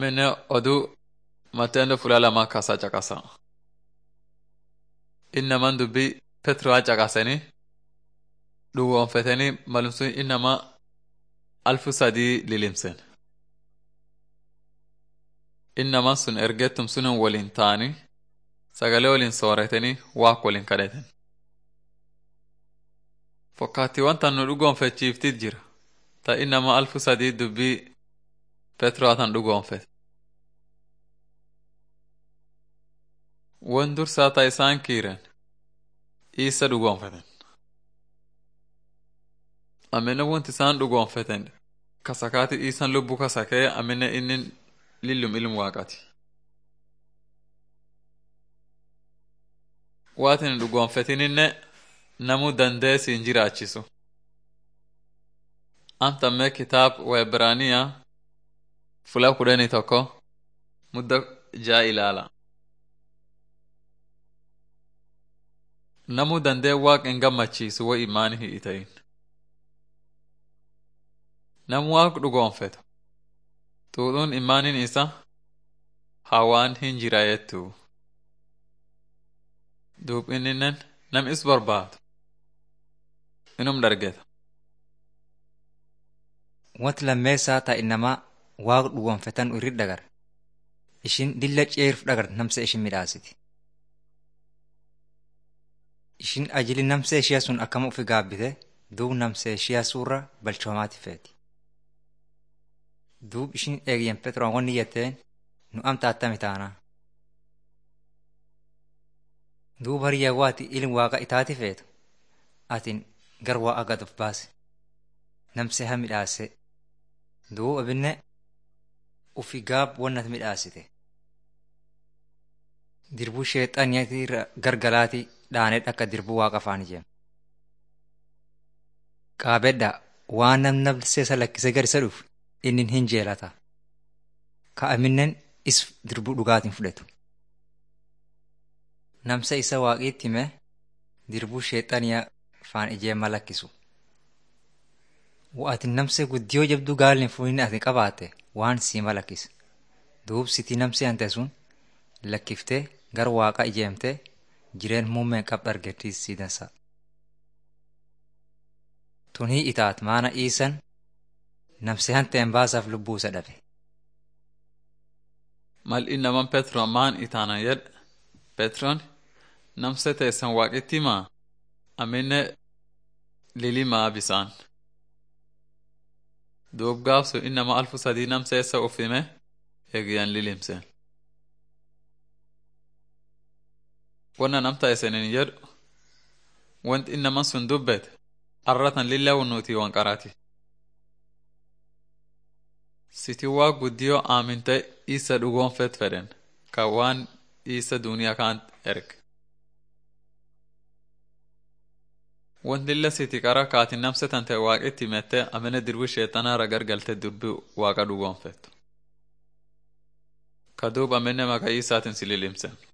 amine oduu matendo fula lama kasa caqasa innaman dubbii petroa caqasanii dhugoonfetanii malumsun innama alfu sadii lilimsen innaman sun ergettum sunin waliin ta'anii sagalee waliin sooratanii waaq waliin kadheten fokkaattiiwwan tan nu dhugoonfachiiftit jira ta innama alfu sadii dubbii petroa tan dhugoonfete won dursaa ta isaan kiiren isa dhugoonfeten amine wonti isaan dhugoonfeten kasakaati isan lubbu kasakee amine innin lillum ilmu waaqati waatin dhugoonfetininne namu dandee siin jiraachisu amtamme kitaab waebraniya fula kudhanii tokko mudda jaa ilaala namu dandee waaq hin gammachiisu wo imaani hin itayin nam waaq dhugoonfetu xuuxuun imaanin isa hawaan hin jirayettu duub inninen nam is barbaadu inum dhargeta wanti lammeessaa taa innamaa waaq dhugoonfetan irri dhagar ishin dilla ceeruf dhagar namsa ishin midhaasiti ishin ajili namsa ishiya sun akkama ufi gaabbite duub namsa ishiya suurra balchoomaati feeti duub ishin eegyen petroon wanni jetteen nu amta attami taanaa duub hariyyaa waati ilin waaqa itaati feetu atin gar waaqa gad of baase namse ha midhaase duub abinne ufi gaab wannat midhaasite dirbuu sheexaniyatiirra gargalaati dhaanedha akka dirbuu waaqa afaan ijeen qaabedha waan nam nabseesa lakkise gar isa dhuf innin hin jeelata ka aminnen is dirbuu dhugaatiin fudhetu namsa isa waaqiitti hime dirbuu sheexaniya faan ijeemma lakkisu wa'atin namse guddiyoo jabduu gaalin fuhin ati qabaate waan siima lakkise duub sitii namse ante sun lakkiftee gar waaqa ijeemte jireen muummeen qab argettiis siidansa tunii itaat maana iisan namse hanteen baasaaf lubbuu isa dhabe mal innaman petro maan itaanan yedhe petron namse teessan waaqitti himaa amine lilimaa bisaan duub gaafsu innama alfu sadii namseessa ufime eegyan lilimseen wonna namta isinin jedhu wanti innaman sun dubbete arratan lillawu nuti wanqarati siti waa guddiyo aaminte isa dhugoonfet fedhen ka waan isa duniyaa kaan erge wanti lilla siti qara kaati namse tante waaqitti mette amene dirbu sheexanaara gargalte dubbi waaqa dhugoonfettu ka duub amenne maka isaatin si lilimsen